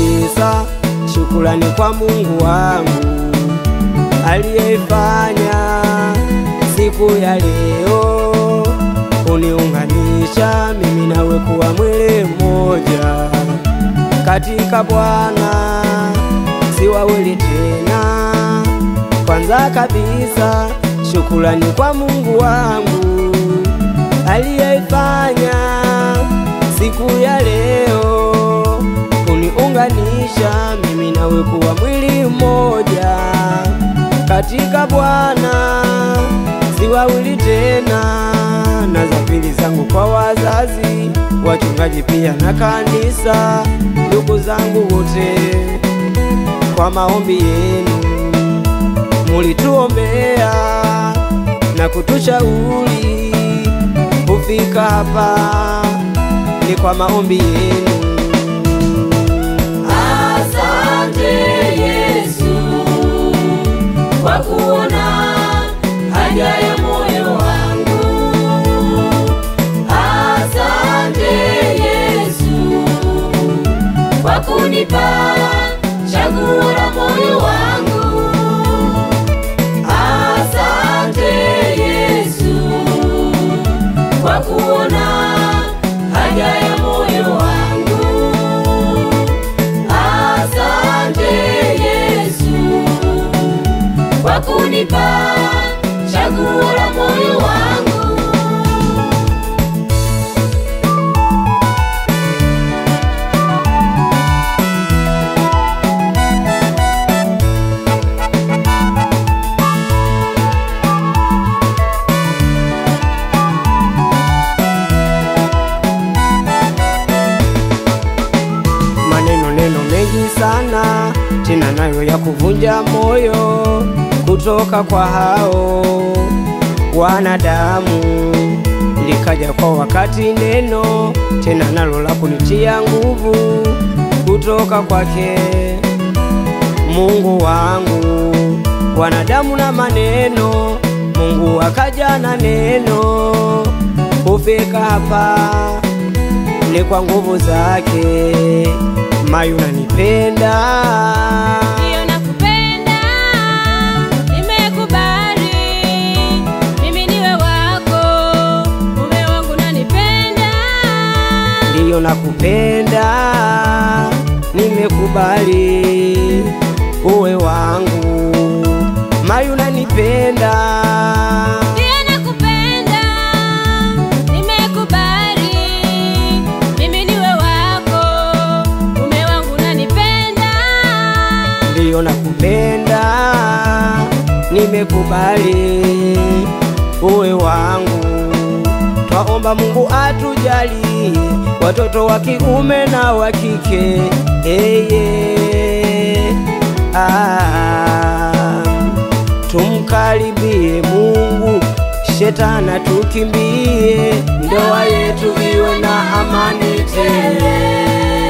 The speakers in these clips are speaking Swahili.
kabisa shukrani kwa Mungu wangu aliyeifanya siku ya leo uniunganisha mimi nawe kuwa mwili mmoja katika Bwana, si wawili tena. Kwanza kabisa shukrani kwa Mungu wangu aliyeifanya siku ya leo uniunganisha mimi nawe kuwa mwili mmoja katika Bwana, si wawili tena. Na za pili zangu kwa wazazi, wachungaji pia na kanisa, ndugu zangu wote, kwa maombi yenu mulituombea na kutushauri kufika hapa, ni kwa maombi yenu. Asante Yesu kwa kuona haja ya moyo wangu. Asante Yesu kwa kunipa chaguo la moyo wangu. Asante Yesu kwa kuona haja ya moyo wangu. Asante Yesu kwa kunipa chaguo la moyo wangu. maneno neno mengi sana tena nayo ya kuvunja moyo kutoka kwa hao wanadamu. Likaja kwa wakati neno tena nalo la kunitia nguvu kutoka kwake Mungu wangu. Wanadamu na maneno, Mungu akaja na neno kufika hapa ni kwa nguvu zake. Mayu nanipenda Ndiyo nakupenda, nimekubali, mimi niwe wako, mume wangu nanipenda. ndiyo nakupenda, nimekubali uwe wangu. Mayu nanipenda Ndiyo nakupenda, nimekubali, mimi niwe wako, mume wangu nanipenda. ndiyo nakupenda, nimekubali uwe wangu. Twaomba Mungu atujali watoto wa kiume na wa kike, eye ah, tumkaribie Mungu, shetana tukimbie, ndoa yetu iwe na amani tele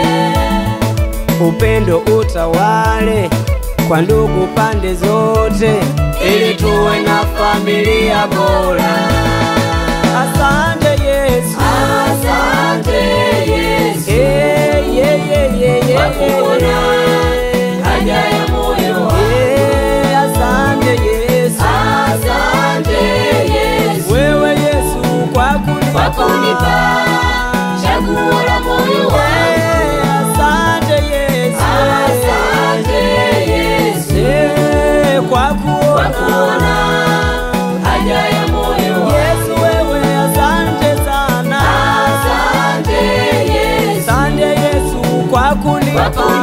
upendo utawale kwa ndugu pande zote, ili tuwe na familia bora. Asante Yesu, Asante Yesu Eh, yeah, yeah, yeah, yeah, kwa kuona haja ya moyo wangu. Eh, asante Yesu, Asante Yesu wewe Yesu kwa kunipa kwa kunipa chaguo la moyo wangu. Eh, asante Yesu, Asante Yesu Eh, kwa kwa kuona kuona haja ya moyo wangu. Yesu wewe, asante sana, Asante Yesu asante Yesu kwa kwa kunipa kunipa